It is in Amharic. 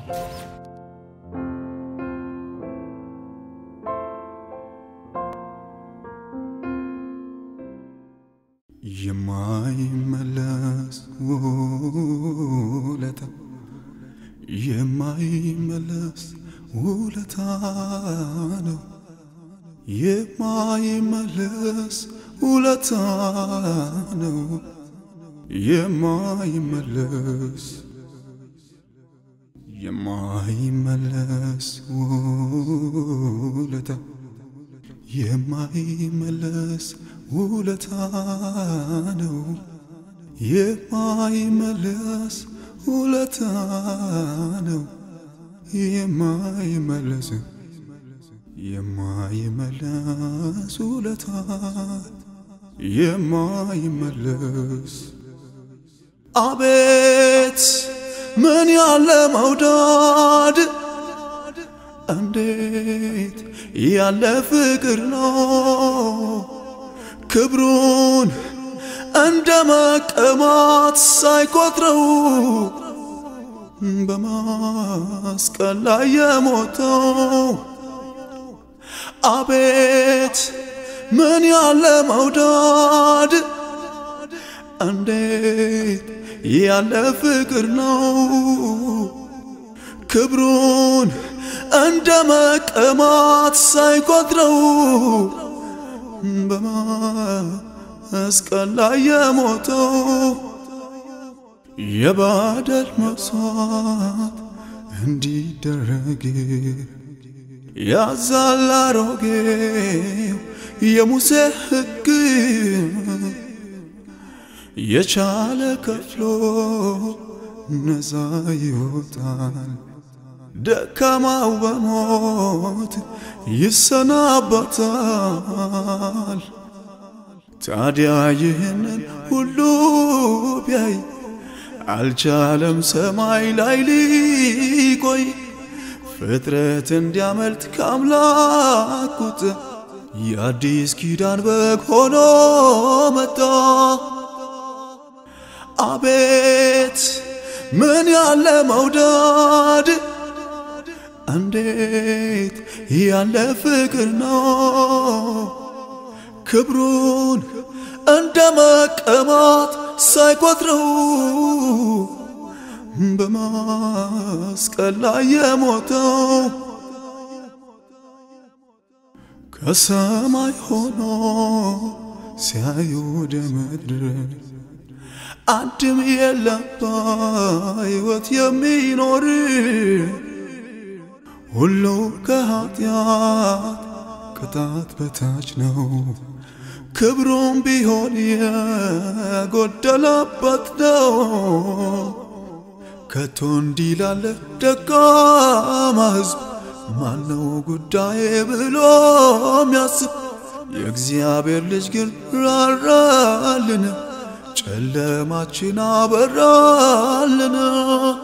የማይመለስ ውለታ የማይመለስ ውለታ ነው። የማይመለስ ውለታ ነው። የማይመለስ የማይመለስ ውለታ የማይመለስ ውለታ ነው። የማይመለስ ውለታ ነው። የማይመለስ የማይመለስ ውለታ የማይመለስ አቤት ምን ያለ መውደድ እንዴት ያለ ፍቅር ነው ክብሩን እንደ መቀማት ሳይቆጥረው በመስቀል ላይ የሞተው አቤት ምን ያለ መውደድ እንዴት ያለ ፍቅር ነው ክብሩን እንደ መቀማት ሳይቆጥረው በመስቀል ላይ የሞተው የበደል መስዋዕት እንዲደረግ ያዛል አሮጌው የሙሴ ሕግ የቻለ ከፍሎ ነፃ ይወጣል። ደካማው በሞት ይሰናበታል። ታዲያ ይህንን ሁሉ ቢያይ አልቻለም ሰማይ ላይ ሊቆይ ፍጥረት እንዲያመልጥ ከአምላክ ቁጣ የአዲስ ኪዳን በግ ሆኖ መጣ። አቤት ምን ያለ መውደድ እንዴት ያለ ፍቅር ነው ክብሩን እንደ መቀማት ሳይቆጥረው በመስቀል ላይ የሞተው ከሰማይ ሆኖ ሲያዩ ወደ ምድር አንድም የለም በሕይወት የሚኖር ሁሉ ከኃጢአት ቅጣት በታች ነው። ክብሩም ቢሆን የጎደለበት ነው። ከቶ እንዲህ ላለ ደካማ ሕዝብ ማነው ጉዳዬ ብሎ የሚያስብ? የእግዚአብሔር ልጅ ግን ራራልን፣ ጨለማችን አበራልን።